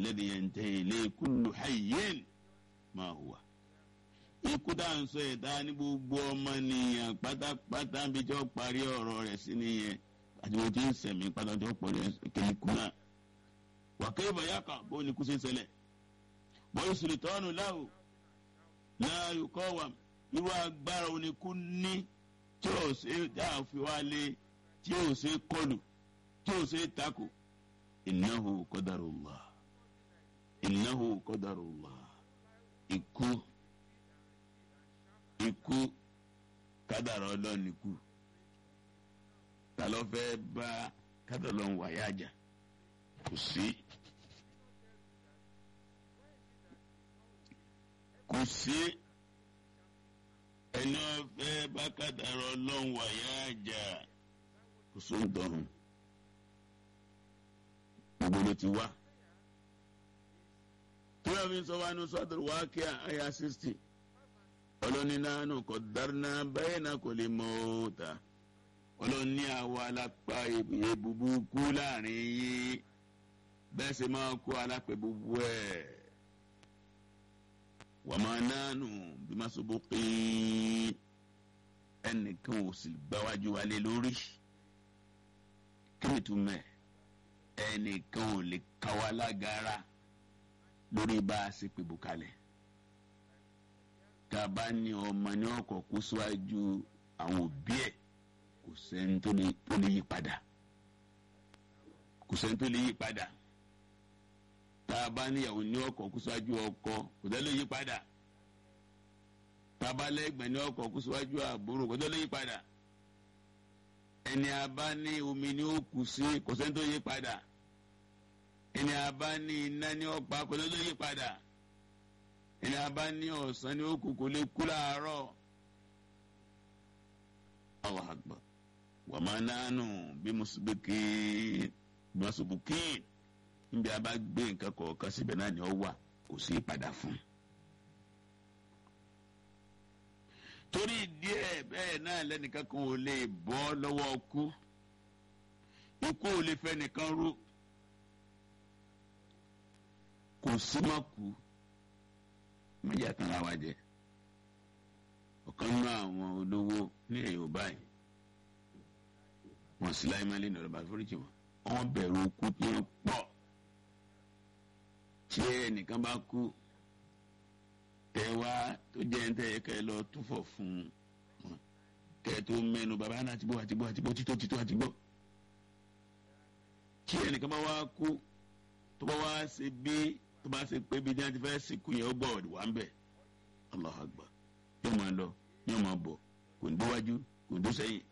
alladhi yantahi ilayhi kullu hayyin ma huwa. ikú tá à ń sọ ẹ̀dá ní gbogbo ọmọnìyàn pátápátá bí tí wọ́n parí ọ̀rọ̀ rẹ̀ sí nìyẹn àti wọ́n ti ń sẹ̀mí pátá tí wọ́n pọ̀ rẹ̀ kékeré kú náà. wàkẹ́ ìbáyàkà bó ni kú sí ṣẹlẹ̀ bọ́yì sùlùtọ́nù láwù láàyò kọ́ wà irú agbára oníkú ní tí ò ṣe dáa fi wá lé tí ò ṣe kọlù tí ò ṣe takò innahu qadarullah innahu qadarullah ikú ikú kádàrá ọlọ́run ikú ta ló fẹ́ bá kádàrá ọlọ́run wáyà jà kò sí. kò sí ẹni ọ̀fẹ́ bá kádàrá ọlọ́run wáyà jà kò sóhun dọ̀rùn gbogbo ló ti wá. tí wọ́n fi sọ wá ní sọ́dọ̀ wá kí àyà sixty ọlọ́ni nánú kò dáná bẹ́ẹ̀ náà kò lè mọ òòtà ọlọ́ni àwa alápá èbùbù kú láàrin yín bẹ́ẹ̀ sì máa kó alápẹ̀ búbú ẹ̀ wà máa nánú bí má so bó pín ẹnìkan ò sì gbáwájú wálé lórí kí ni túmẹ̀ ẹnìkan ò lè káwa lágara lórí bá a ṣe pè bùkálẹ̀ tá a bá ní ọmọ ní ọkọ̀ kó síwájú àwọn òbí ẹ̀ kò sẹ́ni tó lè yí padà kò sẹ́ni tó lè yí padà tá a bá níyàwó ní ọkọ̀ kó síwájú ọkọ kò sẹ́ni lè yí padà tá a bá lẹ́gbẹ̀ẹ́ ní ọkọ̀ kó síwájú àbúrò kò sẹ́ni lè yí padà ẹni a bá ní omi ní ó kù sí kò sẹ́ni tó yí padà ẹni a bá ní iná ní ọ̀pá kò sẹ́ni tó yí padà ẹni a bá ní ọ̀sán ní òkú kò lè kú láàárọ̀ Allahu Akbar wa ma nanu bí mùsùlùmí mùsùlùmí níbi a bá gbé nǹkan kọ̀ọ̀kan síbẹ̀ náà ni ó wà kò sí padà fún. torí díẹ̀ bẹ́ẹ̀ náà lẹ́nìkan kan ò lè bọ́ lọ́wọ́ kú ikú ò lè fẹ́ nìkan rú kò sí má kú méjì àtàrà wa jẹ ọ̀kan nínú àwọn olówó ní Yorùbá yìí wọn sì láyé máa lé ní ọ̀rọ̀ bá foríjì wọn wọn bẹ̀rù okú tí wọ́n pọ̀ tí ẹnìkan bá kú tẹ wá tó jẹ́ ń tẹ̀ kẹ́ lọ túfọ̀ fún wọn kẹ́ tó mẹ́nu bàbá náà ti bọ́ àti bọ́ àti bọ́ títọ́ títọ́ àti bọ́ tí ẹnìkan bá wá kú tó bá wá ṣe bí tó bá ṣe pé bí dáńtí fẹ́ sìnkú yẹn ó gbọ́ wà ń bẹ̀ Allahu Akbar yóò máa lọ yóò máa bọ̀ kò ní déwájú kò ní dó sẹ́yìn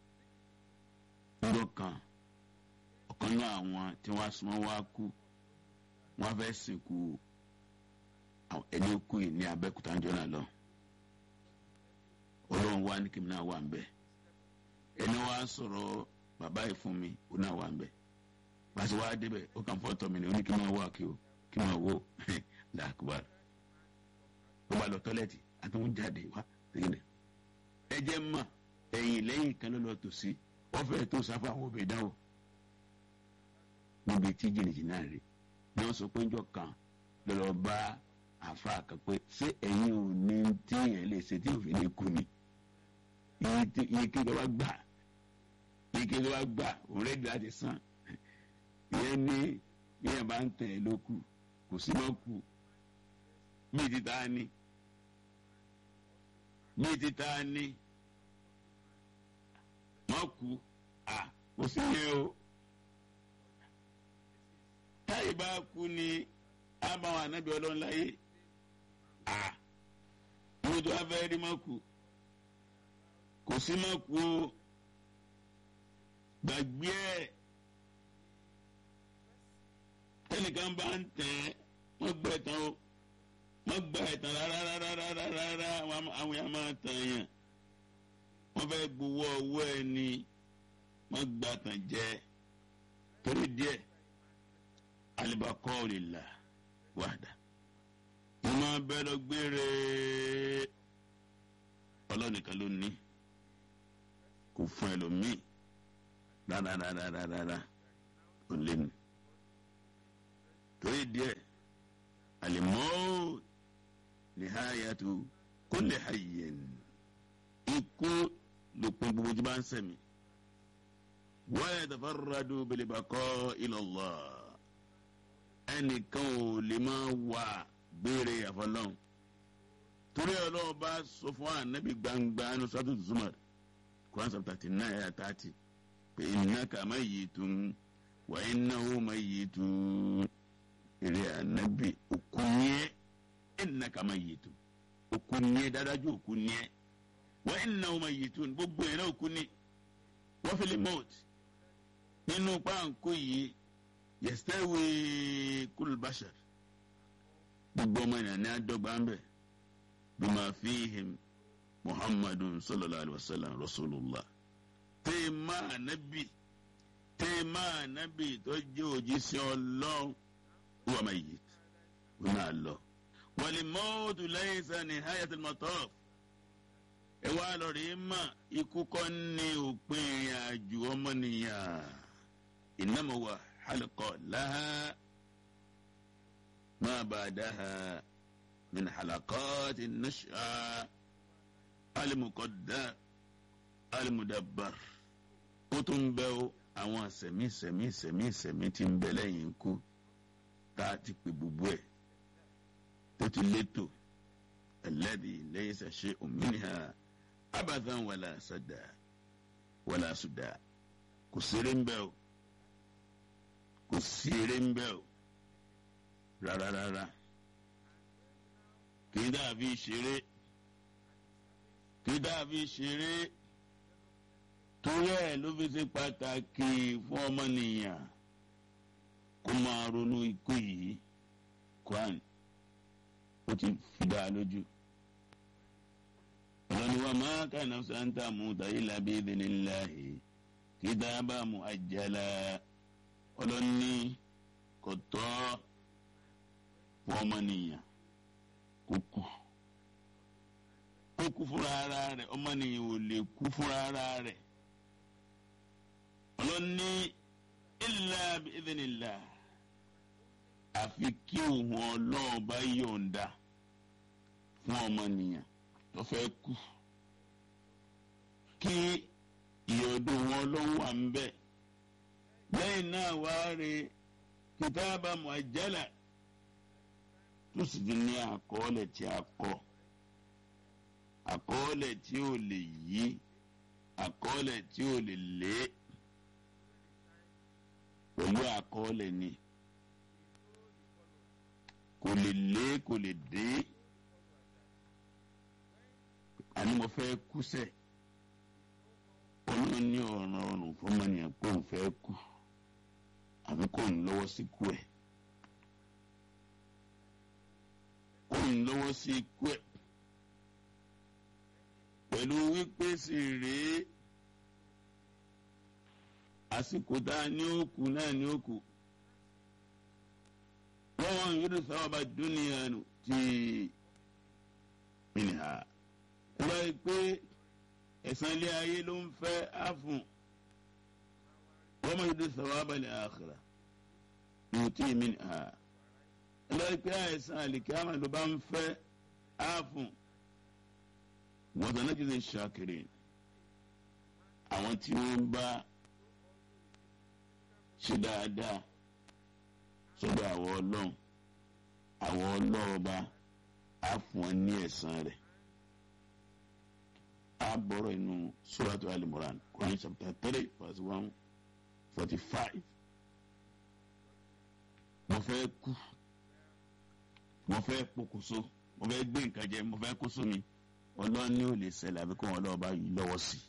ńlọ kan ọ̀kan náà àwọn tí wọ́n á súnmọ́ wá kú wọ́n á fẹ́ sìnkú ẹni kú yìí ní Abẹ́òkúta ń jọ́nà lọ Ọlọ́run wá ní kí mi náà wà ń bẹ̀ ẹni wá sọ̀rọ̀ bàbá yìí fún mi ó náà wà ń bẹ̀ pàṣẹ wá débẹ̀ ó kàn fọ́ tọ́ mi ní oníkí máa wá kí o kí máa wò làkúbà ó bá lọ tọ́lẹ̀tì àtúntò jáde wá tẹ̀lé ẹ jẹ́ mọ̀ ẹ̀yìn lẹ́yìn kan ló lọ tò sí wọ́n fẹ́ tó sáfà àwọn òbí dáwọ̀ níbi tí jìnnìjìnnì náà rí ni wọ́n sọ pé ńjọ́ kan lọ́lọ́ bá àfa kan pé ṣé ẹ̀yin ò ní tí èèyàn lè ṣe tí òfin ní kú ni iye kí ló wá gbà iye kí ló wá gbà òun rẹ̀ dì láti sàn ìyẹn ní ìyẹn bá ń tẹ̀ ẹ́ lókù kò sí mọ́ kù mí ti ta ni mí ti ta ni mọ́ kù à kò sí yẹn o táyì bá kú ni àbáwọn ànábì ọlọ́run láyé à mo tó wá fẹ́ rí mọ́ kù kò sí mọ́ kù o gbàgbé ẹ̀ tẹnìkan bá ń tẹ wọn gbẹ tán o wọn gbà ẹtàn rárá rárá rárá rárá àwọn yà máa tàn yàn wọn fẹ́ gbowó owó ẹ ní wọn gbà tàn jẹ torí díẹ̀ alibakọ òrìlà wàdà wọn máa bẹ lọ gbére ọlọ́nìkan ló ní kò fún ẹlòmíì rárá rárá rárá rárá ó lé ní. torí díẹ̀ alimọ́ọ́ nihayatu kulli hayyin ikú lópin gbogbo tí bá ń sẹ̀mí wa yatafarradu bil baqa'i ila Allah ẹnìkan ò lè máa wà gbére àfọlọ́n torí ọlọ́wọ́ bá sọ fún ànábì gbangba ní sọ́tò Zumar Quran chapter thirty nine ayah thirty pé innaka mayyitun wa innahu mayyitun èrè ànábì òkú yẹn innaka mayyitun òkú yẹn dáadájú òkú yẹn wa innahu mayyitun gbogbo yẹn náà òkú ni wọ́n fi lè mọ́ọ̀t nínú páńkó yìí yẹsítẹ́wé kulbashar gbogbo ọmọ ènìyàn ní adọ́gba ń bẹ̀ bima fihim muhammadun sallallahu alaihi wa sallam rasulullah téèmà ànábì téèmà ànábì tó jẹ́ òjíṣẹ́ ọlọ́run wà máa yìí wọ́n máa lọ. wal mautu laysa nihayatul mataf ẹ wá lọ rí mà ikú kọ́ ní òpin ìrìn àjò ọmọnìyàn innama huwa halqa laha ma ba'daha min halaqati an-nash'a al-muqaddar al-mudabbar ó tún bẹ́ ó àwọn sẹ̀mí sẹ̀mí sẹ̀mí sẹ̀mí tí ń bẹ lẹ́yìn ikú tá a ti pè gbogbo ẹ̀ tó ti létò alladhi laysa shay'un minha abathan wala sada wala suda kò sèré ń bẹ o kò sí eré ń bẹ o rárá rárá kì í dàbí ṣeré kì í dàbí ṣeré torí ẹ̀ ló fi ṣe pàtàkì fún ọmọnìyàn kó máa ronú ikú yìí Quran ó ti fi dá a lójú ọlọ́ni wa ma kana nafsan tamuta illa bi idhnillahi kitaban muajjala ọlọ́ni kò tọ́ fún ọmọnìyàn kó kú kó kú fúnra ara rẹ̀ ọmọnìyàn ò lè kú fúnra ara rẹ̀ ọlọ́ni illa bi idhnillah àfi kí òun ọlọ́run bá yọ̀ǹda fún ọmọnìyàn tó fẹ́ kú kí ìyọ̀dọ̀ wọn ọlọ́run wà ń bẹ̀ lẹ́yìn náà wá rí kìtàbà muajjala tó sì ti ní àkọọ́lẹ̀ tí a kọ àkọọ́lẹ̀ tí ò lè yí àkọọ́lẹ̀ tí ò lè lé pẹ̀lú àkọọ́lẹ̀ ni kò lè lé kò lè dé àní mo fẹ́ kú sẹ́ ọlọ́run ní ọ̀ràn ọ̀rùn fọmọnìyàn pé òun fẹ́ kú àbí kò ń lọ́wọ́ sí ikú ẹ̀ kò ń lọ́wọ́ sí ikú ẹ̀ pẹ̀lú wípé sì rèé àsìkò tá a ní òkú náà ní òkú wọ́n yóò sábà bá dúnìyà tí mìíràn kúrò pé ẹ̀san ilé ayé ló ń fẹ́ àfùn wọ́n máa yóò sábà bá ní àkàrà yóò tí mìíràn lọ́ọ́ pé ẹ̀san àlìkámà ló bá ń fẹ́ àfùn wọ́n sọ náà jẹ́ ṣàkèrè àwọn tí wọ́n bá ṣe dáadáa sọ́dọ̀ àwọn ọlọ́run àwọn ọlọ́ọ̀ba á fún ọ ní ẹ̀san rẹ̀ á bọ̀rọ̀ inú suratu al-Imran Quran chapter three verse one forty five mo fẹ́ kú mo fẹ́ pokùnso mo fẹ́ gbé nǹkan jẹ mo fẹ́ kó sómi ọlọ́run ní ò lè ṣẹlẹ̀ àbí kó wọn ọlọ́ọ̀ba yìí lọ́wọ́ sí i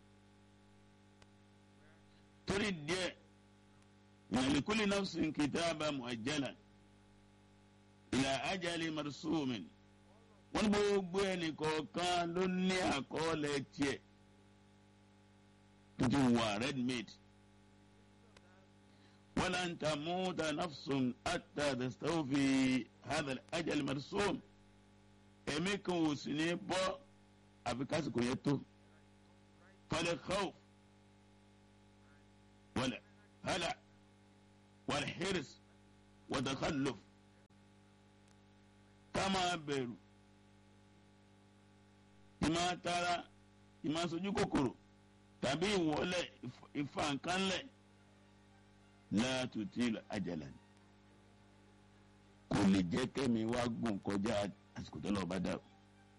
torí díẹ̀ ìyàlíkúlì nafsin kìtàbà muajjala ìlà ajali marsumin wọn gbogbo ẹnì kọ̀ọ̀kan ló ní àkọọ́lẹ̀ tiẹ̀ tó ti wà redmade walan tamuta nafsun hatta tastawfi hadha ajali marsum ẹ̀mí kan ò sì ní bọ́ àfi kásìkò yẹn tó fal khawf wal hala. والحرص wọ́tàkàlọ́ ká máa bẹ̀rù ìmọ̀ tara ìmọ̀ sojú kòkòrò tàbí ìwọlẹ̀ ìfàǹkánlẹ̀ láàtúntì àjàlá ni kò lè jẹ́ kẹ́mi wá gùn kọjá àsìkò tó lọ́ọ́ bá dà o.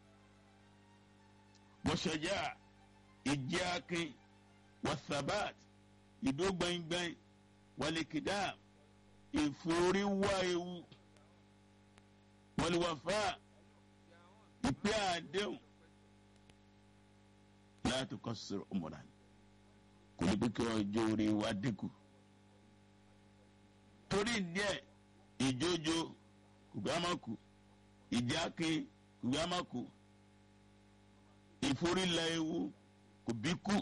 bọ́sọ̀jà ìjẹ́ akin wasabat ìdó gbẹ̀ngbẹ̀ng wàlíkìdá ìforíwá ewu wàlíwàfà ìpè àdéhùn láti kọ́ sọ̀rọ̀ ọmọdé kò ní pé kí ọjọ́ orí wa dínkù torí díẹ̀ ìjójo kùgbàmọ́kù ìjákin kùgbàmọ́kù ìforílẹ̀ ewu kò bí kú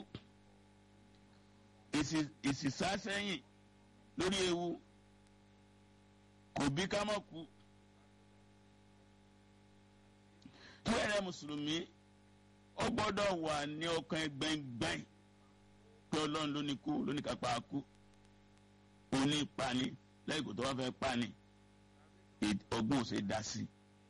ìsìsásẹ́yìn lórí ewu kò bí kámọ́kù tí ẹ̀rẹ́ mùsùlùmí ó gbọ́dọ̀ wà ní ọkàn gbẹ̀ngbẹ̀ng pé ọlọ́run ló ní kú ló ní kápá kú òní pani lẹ́yìn kò tó wá fẹ́ pani ọgbọ́n ṣe dá sí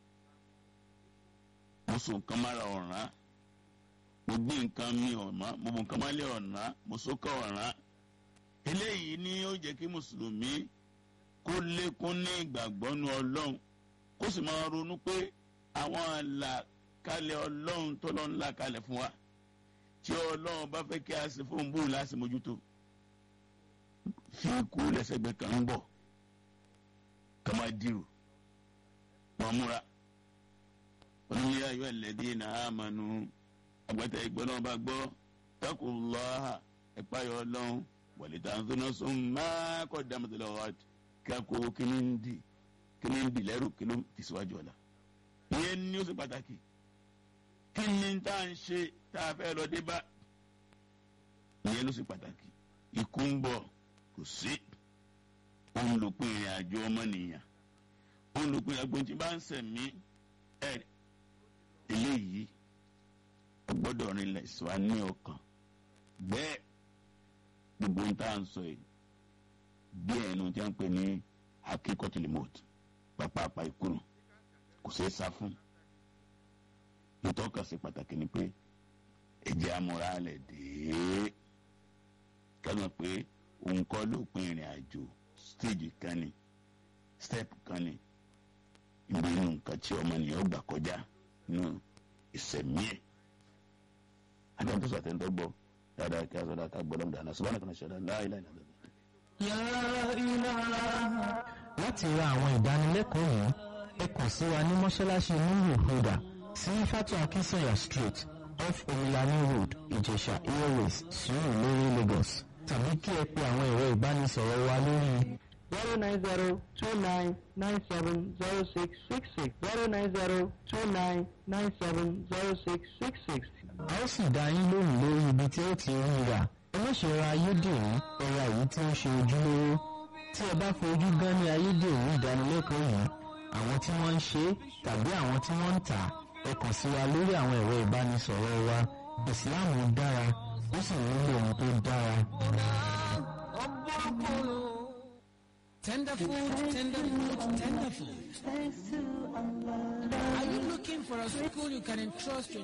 mo so nǹkan mára ọ̀ràn mo gbé nǹkan mi ọ̀ràn mo bò nǹkan mọ́lẹ̀ ọ̀ràn mo sókè ọ̀ràn eléyìí ni ó jẹ́ kí mùsùlùmí kó lékún ní ìgbàgbọ́ nu ọlọ́run kó sì máa ronú pé àwọn àlàkalẹ̀ ọlọ́run tó lọ́n là kalẹ̀ fún wa tí ọlọ́run bá fẹ́ kí a ṣe fún bóun láti mójútó fi kú lẹ́sẹ̀gbẹ́ kan ń bọ̀ kama diru wọn múra oníyẹ ayọ ẹlẹdí na amanu agbẹtẹ ìgbọnà bá gbọ́ takullaha ẹpáyọ Ọlọ́run wàlítà nsọnàsọn máa kọ dàmẹtẹlẹ ọhát kíákó kíní ń di kíní ń di lẹrù kíní ti síwájú ọ̀la ìyẹn ní ó sì pàtàkì kí ni tá à ń ṣe tá a fẹ́ lọ dé bá ìyẹn ló sì pàtàkì ikú ń bọ̀ kò sí òun ló pin ìrìn àjò ọmọnìyàn òun ló pin agbóhùn tí bá ń sẹ̀mí ẹ̀ eléyìí gbọ́dọ̀ rinlẹ̀ sọ á ní ọkàn bẹ́ẹ̀ gbogbo ń tá à ń sọ yìí bí ẹnu tí wọ́n ń pè ní akíkọ́tìlímọ̀t pàpàpà ìkùnù kò ṣeé sá fún ìtọ́ka sí pàtàkì ni pé ẹ̀jẹ̀ amúra lẹ̀ dé kẹ́mi pé òun kọ́ ló pin ìrìn àjò stage kan ni step kan ni ibi inú nǹkan tí ọmọnìyàn gbà kọjá nínú ìsẹ̀mí ẹ̀ adéhùn tó sọ̀tẹ̀ ń tọ́gbọ́ dáadáa kí a sọ dáadáa gbọ́dọ̀ ń dáná sọ́bàánà kan ṣẹ̀dá láìláì náà lọ́dọ̀. láti ra àwọn ìdánilẹ́kọ̀ọ́ yìí ẹ kàn sí wa ní mọ́ṣáláṣí nílùú huda sí fatu akinsanya street off omilani road ìjẹ̀ṣà airways sùúrù lórí lagos tàbí kí ẹ pe àwọn ẹ̀rọ ìbánisọ̀rọ̀ wa lórí zero nine zero two nine nine seven zero six six six zero nine zero two nine nine seven zero six six six. a ó sì dá yín lóhùn lórí ibi tí ó ti rí rà ẹ má ṣe ra ayédèrú ẹ ra èyí tí ó ṣe ojúlówó tí ẹ bá fojú gan ní ayédèrú ìdánilẹ́kọ̀ọ́ yìí àwọn tí wọ́n ń ṣe tàbí àwọn tí wọ́n ń tà ẹ kàn sí wa lórí àwọn ẹ̀rọ ìbánisọ̀rọ̀ wa ìsìláàmù dára ó sì nílò ohun tó dára. Tender food, tender food, tender food. Are you looking for a school you can entrust your